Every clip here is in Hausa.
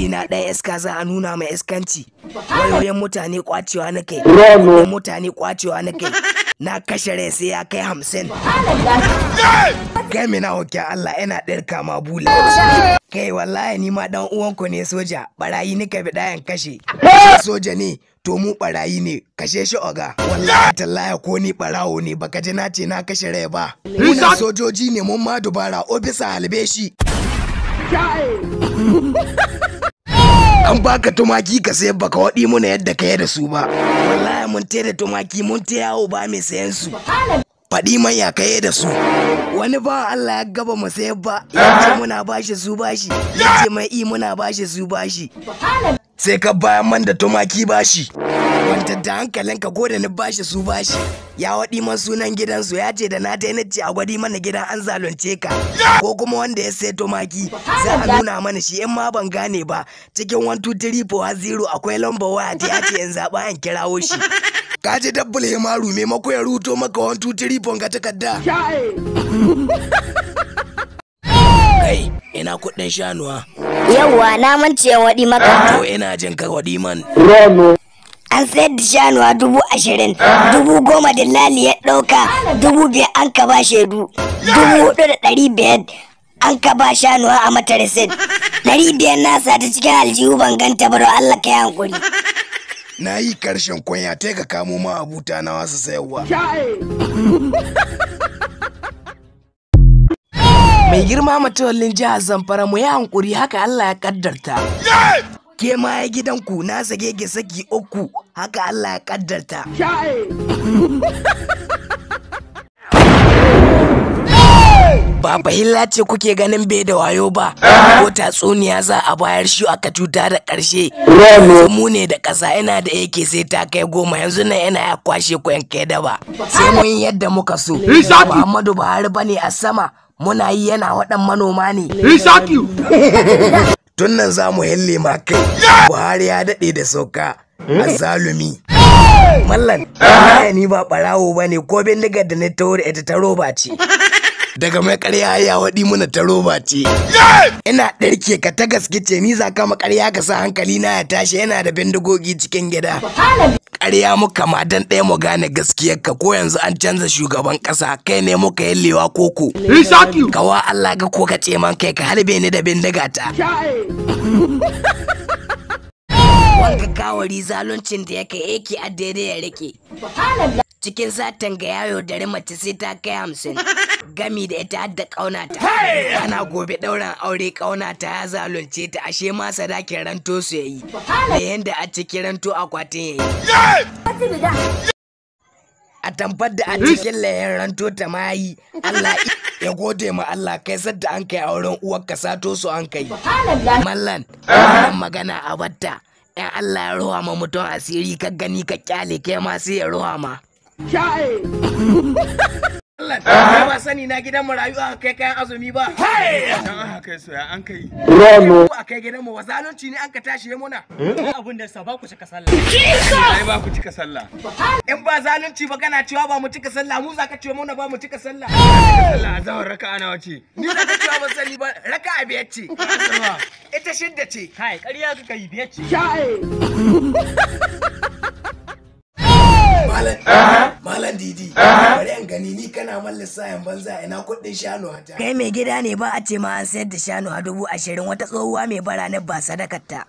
iri na ɗaya iska za a nuna mai iskanci wayoyin mutane kwacewa na kai wayoyin mutane kwacewa na kai na kashe rai sai ya kai hamsin kai mina hoke Allah yana ɗirka ma bula kai wallahi ni ma dan uwanku ne soja barayi nika bi ɗayan kashe soja ne to mu barayi ne kashe shi oga wallahi tallahi ko ni barawo ne baka ji na ce na kashe rai ba muna sojoji ne mun ma dubara ofisa halbe shi an baka tumaki ka sayar baka waɗi muna yadda ka yi da su ba wallahi mun da tumaki mun ta yawo ba mai sayan su faɗi man ya kaye da su wani ba Allah ya gaba mu sayar ba ya ce muna bashi su bashi ya ce mai i muna bashi su bashi sai ka bayan man da tumaki bashi wanta da hankalinka ko da ni bashi su bashi ya waɗi man sunan gidansu ya ce da na ta ce a gwadi mana gidan an zalunce ka ko kuma wanda ya sai tumaki za a nuna mana shi in ma ban gane ba cikin 1 2 3 4 0 akwai lambar waya ta ya ce in zaɓa in kirawo shi ka ji dabbul himaru maimako ya ruto maka 1 2 3 4 ga takarda kai ina kuɗin shanuwa Yawwa na mance waɗi maka. to ina jin ka waɗi man An sayar da shanuwa dubu ashirin, dubu goma da lali ya ɗauka, dubu biyar an ka ba shaidu, dubu hudu da ɗari biyar an ka ba shanuwa a mata resit. Ɗari biyar na sa ta cikin aljihu ban ganta ba don Allah ka yi hankuri. na yi karshen kwanya ta ka kamo ma abuta na wasu sayarwa mai girma matawallin jihar zamfara mu yi hankuri haka allah ya kaddarta ke ma ya gidanku na sage ki saki uku haka allah ya kaddarta ba bahilla ce kuke ganin bai da wayo ba ko tatsuniya za a bayar shi aka cuta da ƙarshe yanzu mu ne da ƙasa ina da yake sai ta kai goma yanzu nan yana ya kwashe ku yanke da ba sai mun yi yadda muka so muhammadu buhari bane a sama muna yi yana waɗan manoma ne tun nan za mu hille ma kai buhari ya daɗe da sauka azzalumi mallan ni ba ɓarawo ba ne ko bindigar da na taho da ita ta roba ce daga mai karya ya waɗi muna ta roba ce. Ina ɗarke ka ta gaske ce ni za kama karya ka sa hankali na ya tashi yana da bindigogi cikin gida. Karya muka ma dan ɗaya mu gane gaskiyar ka ko yanzu an canza shugaban ƙasa kai ne muka yallewa koko. Kawa Allah ga ko ka ce man kai ka halbe ni da bindiga ta. Wanga gawari zaluncin da yake yake a daidai ya rike. cikin satan ga yayo dare mace sai ta kai hamsin gami da ita hadda ƙaunata ana gobe ɗauran aure ƙaunata ya zalunce ta ashe ma sadakin ranto su yayi da yanda a cikin ranto akwatin yayi a tamfar da a cikin layin ranto ta ma yi Allah ya gode ma Allah kai sadda an kai auren uwar ka sato su an kai mallan wannan magana a batta in Allah ya ruwa ma mutum asiri ka gani ka kyale kai ma sai ya ruwa ma Allah, ba sani na gidan marayu aka kai kayan azumi ba. Dan aka kai soya an kai. Ko a kai gidan mu wa zalunci ne an ka tashi ya muna. abin da sa ba ku cika sallah Ai ba ku cika sallah. In ba zalunci ba kana cewa ba mu cika sallah mu za ka ce muna ba mu cika sallah. Sallah azawar raka'a nawa ce? Ni za ka cewa ba sani ba raka a biyar ce. Ita shidda ce. kai ƙarya kaka yi biyar ce Malam, Malam Didi, bari an gani ni kana man lissahin banza ina kuɗin shanu ta. Kai mai gida ne ba a ce ma an sayar da shanu a dubu ashirin wata tsohuwa mai bara na ba sadakarta.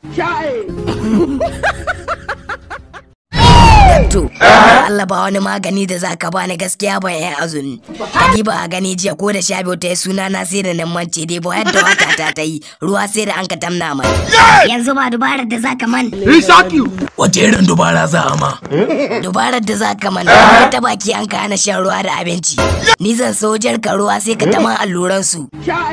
To, Allah ba wani magani da za ka bani gaskiya ba yan azumi. Kadi ba a gani jiya ko da sha biyu ta yi suna na sai da nan mance dai ba yadda wata ta ta yi ruwa sai da an ka tamna mai. Yanzu ba dubarar da zaka man. Wata irin dubara za a ma? Dubarar da za ka man, ka ta baki an ka hana shan ruwa da abinci. Ni zan so ka ruwa sai ka tama alluran su.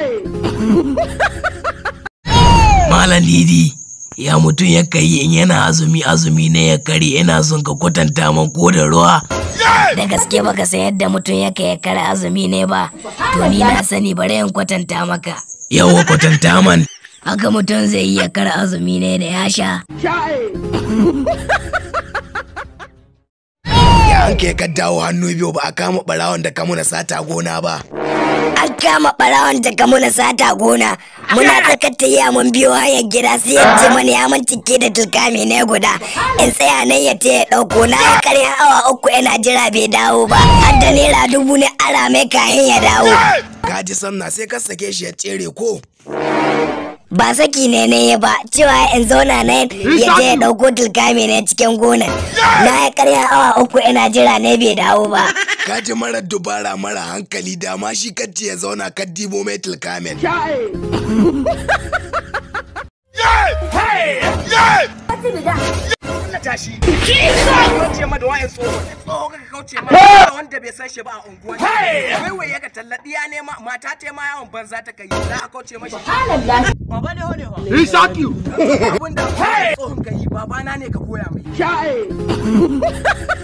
Malam Didi, ya mutum ya kai in yana azumi azumi ne ya kare ina son ka kwatanta man ko da ruwa. Da gaske baka san yadda mutum ya kai ya kare azumi ne ba, to ni na sani bari in kwatanta maka. Yawa kwatanta man. Haka mutum zai yi ya kare azumi ne da ya sha. Ya an kai ka dawo hannu biyu ba a kama barawon da ka muna sata gona ba. an kama ɓarawon daga muna sata gona muna tsakar tahiya mun biyo hanyar gida sai ya ce mana ya man cike da tulkami ne guda in tsaya nan ya ya ɗauko na yi karya awa uku yana jira bai dawo ba har da naira dubu ne ara mai kayan ya dawo ka ji sanna sai ka sake shi ya tsere ko ba saki ne ne ba cewa in zauna nan ya je ya ɗauko tulkami ne cikin gonar na yi karya awa uku ina jira ne bai dawo ba ka ji marar dubara mara hankali da ma shi kacce ya zauna ka dibo mai tilkamen Na tashi. Kauce ma da wa'in tsoho. Tsoho ka kauce ma da wanda bai san shi ba a unguwa. Wai wai ya ka tallaɗi ya nema mata ta ma yawon banza ta kai za a kauce mashi. Baba ne hone wa. Abin da tsohon ka yi babana ne ka koya mai.